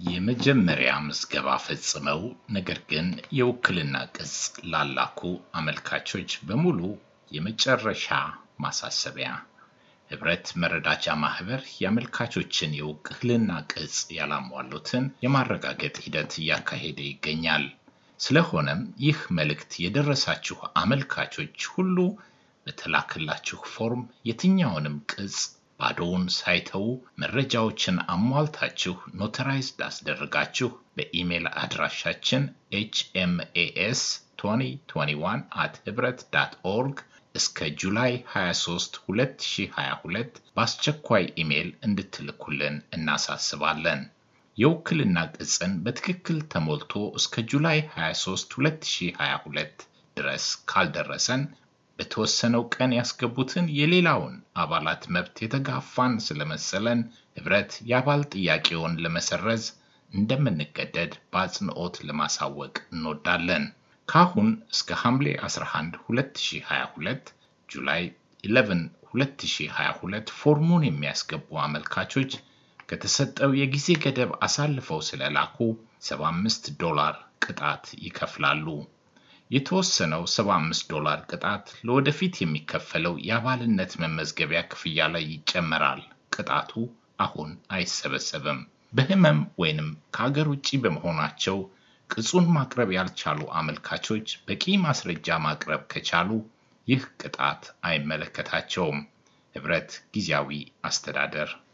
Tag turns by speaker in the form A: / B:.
A: የመጀመሪያ ምዝገባ ፈጽመው ነገር ግን የውክልና ቅጽ ላላኩ አመልካቾች በሙሉ የመጨረሻ ማሳሰቢያ። ህብረት መረዳጃ ማህበር የአመልካቾችን የውክልና ቅጽ ያላሟሉትን የማረጋገጥ ሂደት እያካሄደ ይገኛል። ስለሆነም ይህ መልእክት የደረሳችሁ አመልካቾች ሁሉ በተላከላችሁ ፎርም የትኛውንም ቅጽ ባዶውን ሳይተዉ መረጃዎችን አሟልታችሁ ኖተራይዝድ አስደርጋችሁ በኢሜል አድራሻችን ኤችኤምኤኤስ 2021 አት ህብረት ዳት ኦርግ እስከ ጁላይ 23 2022 በአስቸኳይ ኢሜል እንድትልኩልን እናሳስባለን። የውክልና ቅጽን በትክክል ተሞልቶ እስከ ጁላይ 23 2022 ድረስ ካልደረሰን በተወሰነው ቀን ያስገቡትን የሌላውን አባላት መብት የተጋፋን ስለመሰለን ህብረት የአባል ጥያቄውን ለመሰረዝ እንደምንገደድ በአጽንኦት ለማሳወቅ እንወዳለን። ካሁን እስከ ሐምሌ 11 2022 ጁላይ 11 2022 ፎርሙን የሚያስገቡ አመልካቾች ከተሰጠው የጊዜ ገደብ አሳልፈው ስለላኩ 75 ዶላር ቅጣት ይከፍላሉ። የተወሰነው 75 ዶላር ቅጣት ለወደፊት የሚከፈለው የአባልነት መመዝገቢያ ክፍያ ላይ ይጨመራል። ቅጣቱ አሁን አይሰበሰብም። በህመም ወይንም ከሀገር ውጭ በመሆናቸው ቅጹን ማቅረብ ያልቻሉ አመልካቾች በቂ ማስረጃ ማቅረብ ከቻሉ ይህ ቅጣት አይመለከታቸውም። ህብረት ጊዜያዊ አስተዳደር